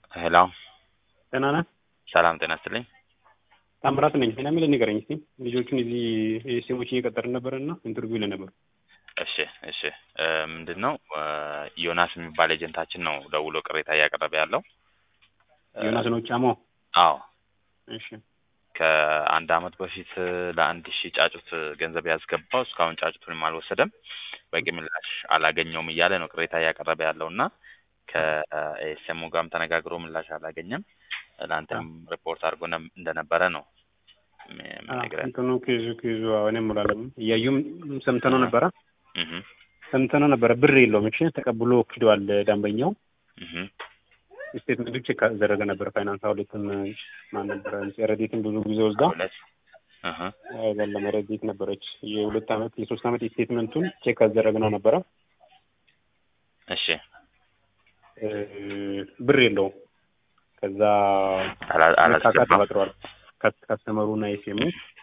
ሄሎ ደህና ነህ? ሰላም ጤና ይስጥልኝ። ታምራት ነኝ። ሌላ የሚል ንገረኝ እስኪ። ልጆቹን እዚህ ሴሞች እየቀጠርን ነበር እና ኢንተርቪው ለነበሩ እሺ እሺ እ ምንድን ነው እ ዮናስ የሚባል ኤጀንታችን ነው ደውሎ ቅሬታ እያቀረበ ያለው እ ዮናስ ነው ጫሞ። አዎ እሺ ከአንድ አመት በፊት ለአንድ ሺህ ጫጩት ገንዘብ ያስገባው እስካሁን ጫጩቱንም አልወሰደም፣ በቂ ምላሽ አላገኘውም እያለ ነው ቅሬታ እያቀረበ ያለው እና ከኤስኤሙ ጋርም ተነጋግሮ ምላሽ አላገኘም። ለአንተም ሪፖርት አድርጎ ነ- እንደነበረ ነው ም- የምነግርህ። እንትኑ ኬዙ ኬዙ እኔ ሙላለም እያዩም ሰምተነው ነበረ እህ ሰምተነው ነበረ። ብር የለውም እሺ ተቀብሎ ክዷል ደንበኛው። እህ ስቴትመንቱ ቼክ አደረገ ነበር። ፋይናንስ አውሌትም ማን ነበረ ረዴትን ብዙ ጊዜ ወስዳ ሁለት እህ አይደለም ረዴት ነበረች። የሁለት አመት የሶስት አመት ስቴትመንቱን ቼክ አደረግነው ነበረ። እሺ እ ብር የለውም። ከዛ አላ- መካካት አላስገባም። ተፈጥሯል። ከ- ካስተመሩና ኤስኤሙ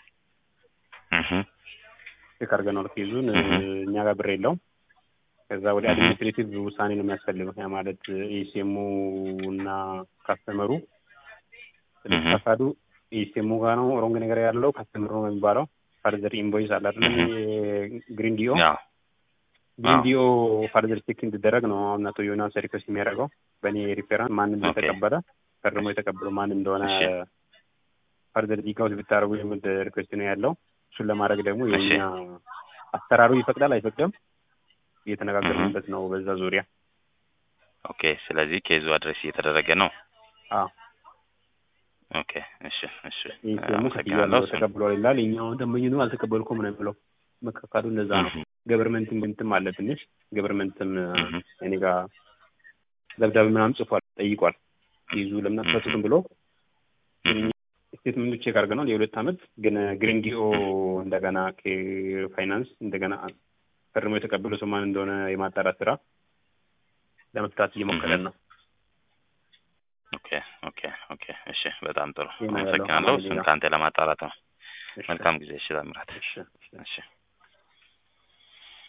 እህ ቼክ አድርገናል ኬዙን እ እህ እኛ ጋር ብር የለውም። ከዛ ወደ እህ አድሚኒስትሬቲቭ ውሳኔ ነው የሚያስፈልገው። ያ ማለት ኤስኤሙ እና ካስተመሩ እህ ፈቃዱ ኤስኤሙ ጋር ነው ሮንግ ነገር ያለው ካስተመሩ ነው የሚባለው። ፋርዘር ኢንቮይስ አለ አይደለም እህ ግሪን ዲኦ ያው ግሪን አዎ ዲኦ ፋርዘር ቼክ እንዲደረግ ነው አሁን አቶ ዮናስ ሪኩዌስት የሚያደርገው በእኔ ሪፌራንስ ማን ኦኬ እንደተቀበለ ፈርሞ የተቀበለው ማን እንደሆነ እሺ ፋርዘር ዲጋውት ብታደርጉ የሚል ሪኩዌስት ነው ያለው። እሱን ለማድረግ ደግሞ እሺ የኛ አሰራሩ ይፈቅዳል አይፈቅድም እህ እየተነጋገርንበት ነው በዛ ዙሪያ። ኦኬ ስለዚህ ኬዙ አድሬስ እየተደረገ ነው። አዎ ኦኬ እሺ እሺ ይህ ደግሞ ክፍያ አመሰግናለሁ። አለው እሱን ተቀብሏል ይላል። እኛው ደንበኝኑ አልተቀበልኩም ነው የሚለው። መካካዱ እንደዛ ነው። እህ ገቨርንመንት እንትም አለ ትንሽ ገቨርንመንትም እህ እኔ ጋር ደብዳቤ ምናምን ጽፏል፣ ጠይቋል። ይዙ ለምን እህ አትፈቱትም ብሎ እህ ስቴትመንቱ ቼክ አድርገናል። የሁለት አመት ግን ግሪን ዲኦ እህ እንደገና ፋይናንስ እንደገና ፈርሞ የተቀበለ ሰው ማን እንደሆነ የማጣራት ስራ ለመፍታት እህ እየሞከረን ነው። ኦኬ ኦኬ ኦኬ እሺ በጣም ጥሩ ይህ ነው ያለው አመሰግናለሁ። አማርኛ እሱን ከአንተ ለማጣራት ነው። እሺ መልካም ጊዜ። እሺ ታምራት። እሺ እሺ እሺ